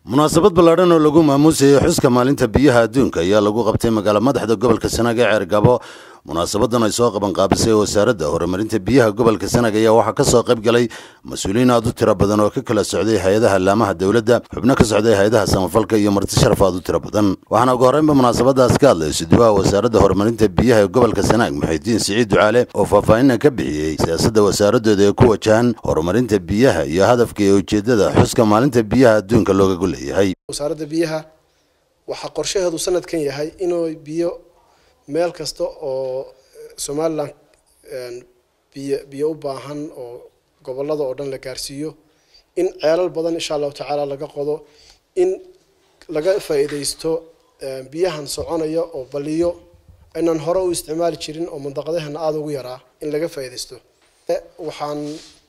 munaasabad ballaadhan oo lagu maamuusayay xuska maalinta biyaha adduunka ayaa lagu qabtay magaala madaxda gobolka sanaag ee ceergabo munaasabadan ay soo qaban qaabisay wasaaradda horumarinta biyaha gobolka sanaag ayaa waxaa ka soo qayb galay mas-uuliyiin aad u tiro badan oo ka kala socday hay-adaha laamaha dowladda xubno ka socday hay-adaha samafalka iyo marti sharaf aad u tiro badan waxaana ugu horreynba munaasabadaas ka hadlay suduwaha wasaaradda horumarinta biyaha ee gobolka sanaag muxidiin siciid ducaale oo faahfaahinna ka bixiyey siyaasadda wasaaradooda ee ku wajahan horumarinta biyaha iyo hadafka iyo ujeeddada xuska maalinta biyaha adduunka looga golleeyahay wasaaradda biyaha waxaa qorshaheedu sanadkan yahay inuu biyo meel kasta oo somalilan biyo biyo u baahan oo gobolada oo dhan la gaarsiiyo in ceelal badan insha allahu tacaala laga qodo in laga faa'iidaysto biyahan soconaya oo baliyo aynan hore u isticmaali jirin oo mandaqadahana aada ugu yaraa in laga faa'iidaysto waxaan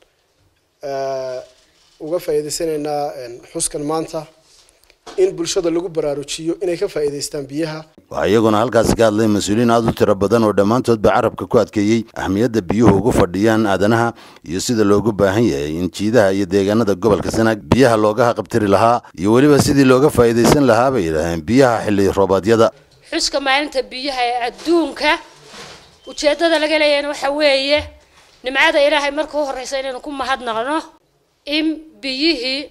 uga faa'iidaysanaynaa xuskan maanta in bulshada lagu baraarujiyo inay ka faa'iidaystaan biyaha waxaa iyaguna halkaasi ka hadlay mas-uuliyiin aad u tiro badan oo dhammaantoodba carabka ku adkeeyey ahmiyadda biyuhu ugu fadhiyaan aadanaha iyo sida loogu baahan yahay in jiidaha iyo deegaanada gobolka sanaag biyaha looga haqabtiri lahaa iyo weliba sidii looga faa'iidaysan lahaa bay yidhaaheen biyaha xilli roobaadyada xuska maalinta biyaha ee adduunka ujeeddada laga leeyahayna waxa weeye nimcada ilaahay marka u horreysa inaynu ku mahadnaqno in biyihii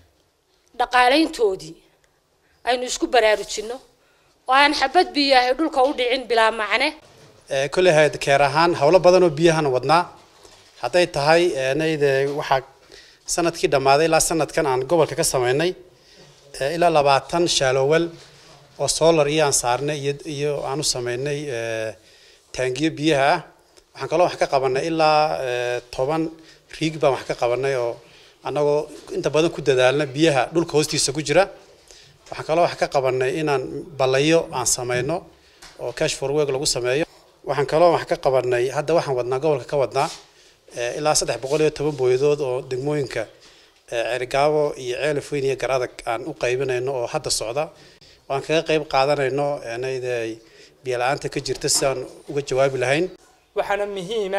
dhaqaalayntoodii aynu isku baraarujinno oo aan xabad biyahay dhulka u dhicin bilaa macne kolley hayd keer ahaan howlo badan oo biyahan wadnaa hadday tahay nayde waxaa sanadkii dhammaaday ilaa sanadkan aan gobolka ka sameynay ilaa labaatan shaalowel oo solar iyo aan saarnay iyo iyo aan u sameynay taangiyo biyaha ah waxaan kaloo wax ka qabanay ilaa toban riig baan wax ka qabanay oo annagoo inta badan ku dadaalna biyaha dhulka hoostiisa ku jira waxaan kaloo wax ka qabanay inaan balayo aan sameyno oo cash for work lagu sameeyo waxaan kaloo wax ka qabanay hadda waxaan wadnaa gobolka ka wadnaa ilaa saddex boqol iyo toban booyadood oo degmooyinka cergaabo iyo ceelaf weyn iyo garadag aan u qaybinayno oo hadda socda waan kaga qayb qaadanayno nayde biyo la-aanta ka jirta si aan uga jawaabi lahayn waxaana muhiima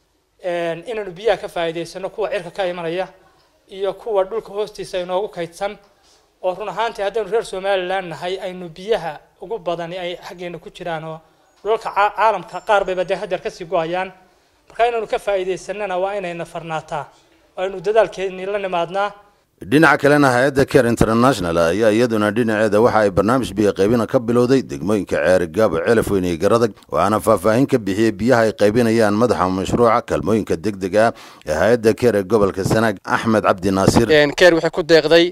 inaanu biyaha ka faa'iidaysano kuwa cirka ka imanaya iyo kuwa dhulka hoostiisa inoogu kaydsan oo run ahaantii haddaynu reer somalilan nahay aynu biyaha ugu badani ay xaggeena ku jiraan oo dhulalka caalamka qaar bayba dee hadeer kasii go-ayaan marka inaynu ka faa'iidaysanana waa inayna farnaataa oo aynu dadaalkeennii la nimaadnaa dhinaca kalena hay-adda care international ayaa iyaduna dhinaceeda waxa ay barnaamij biyo qaybina ka bilowday degmooyinka ceeri gaabo ceelaf weyn iyo garadag waxaana faahfaahin ka bixiyey biyaha ay qaybinayaan madaxa mashruuca kaalmooyinka deg deg ah ee hay-adda care ee gobolka sanaag axmed cabdi naasir care waxay ku deeqday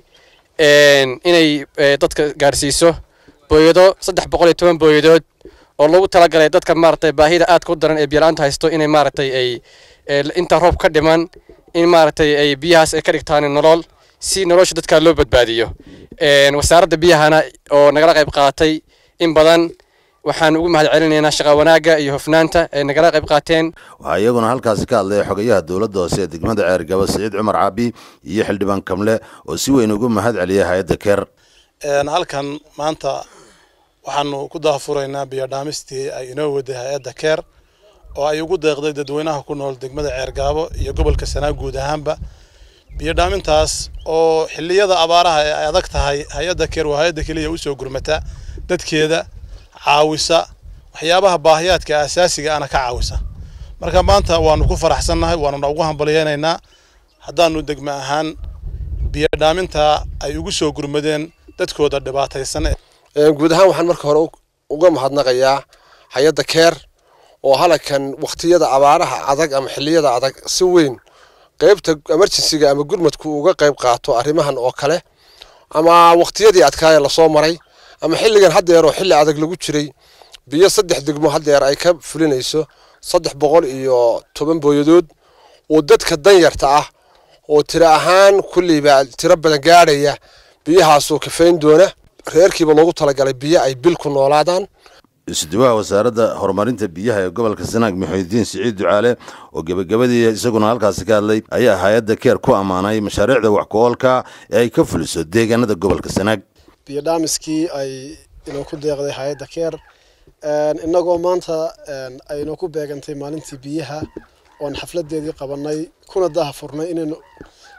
inay dadka gaarsiiso booyado saddex boqol iyo toban booyadood oo lagu talagalay dadka maaragtay baahida aadka u daran ee biyo-la-aanta haysto inay maaragtay ay inta roob ka dhiman in maaragtay ay biyahaas ay ka dhigtaan nolol si nolosha dadka loo badbaadiyo wasaaradda biyahana oo nagala qayb qaadatay in badan waxaan ugu mahad celinaynaa shaqa wanaagga iyo hofnaanta ay nagala qayb qaateen waxaa iyaguna halkaasi ka hadlay xogayaha dowladda hoose ee degmada ceergabo siciid cumar caabi iyo xildhibaan kamle oo si weyn ugu mahad celiyay hay-adda keer halkan maanta waxaanu ku daafuraynaa biyo dhaamistii ay inoo waday hay-adda keer oo ay ugu deeqday dadweynaha ku nool degmada ceergaabo iyo gobolka sanaag guud ahaanba biyo dhaamintaas oo xilliyada abaaraha ee ay adag tahay hay-adda keer waa hay-adda keliya usoo gurmata dadkeeda caawisa waxyaabaha baahiyaadka asaasiga ana ka caawisa marka maanta waanu ku faraxsannahay waanuna ugu hambalyeynaynaa haddaanu degmo ahaan biyo dhaaminta ay ugu soo gurmadeen dadkooda dhibaataysan guud ahaan waxaan marka hore uga mahadnaqayaa hay-adda keer oo halakan wakhtiyada abaaraha adag ama xilliyada adag si weyn qaybta emergencyga ama gurmadku uga qayb qaato arrimahan oo kale ama wakhtiyadii adkaaya lasoo maray ama xilligan haddeer oo xilli adag lagu jiray biyo saddex degmo haddeer ay ka fulinayso saddex boqol iyo toban booyadood oo dadka danyarta ah oo tiro ahaan kulliiba tiro badan gaadhaya biyahaasoo kafayn doona reerkiiba loogu talagalay biyo ay bil ku noolaadaan isduwaha wasaaradda horumarinta biyaha ee gobolka sanaag muxidiin siciid ducaale oo gebagabadii isaguna halkaasi ka hadlay ayaa hay-adda keer ku ammaanay mashaariicda wax ku-oolka ee ay ka fuliso deegaanada gobolka sanaag biyo dhaamiskii ay inoo ku deeqday hay-adda keer innagoo maanta aynoo ku beegantay maalintii biyaha oon xafladeedii qabanay kuna daha furnay inaynu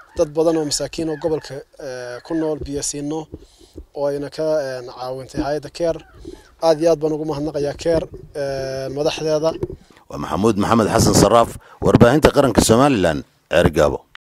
dad badan oo masaakiin oo gobolka ku nool biyo siino oo ayna ka caawintay hay-adda keer aad iyo aad baan ugu mahadnaqayaa keer madaxdeeda waa maxamuud maxamed xasan saraaf warbaahinta qaranka somalilan ceergaabo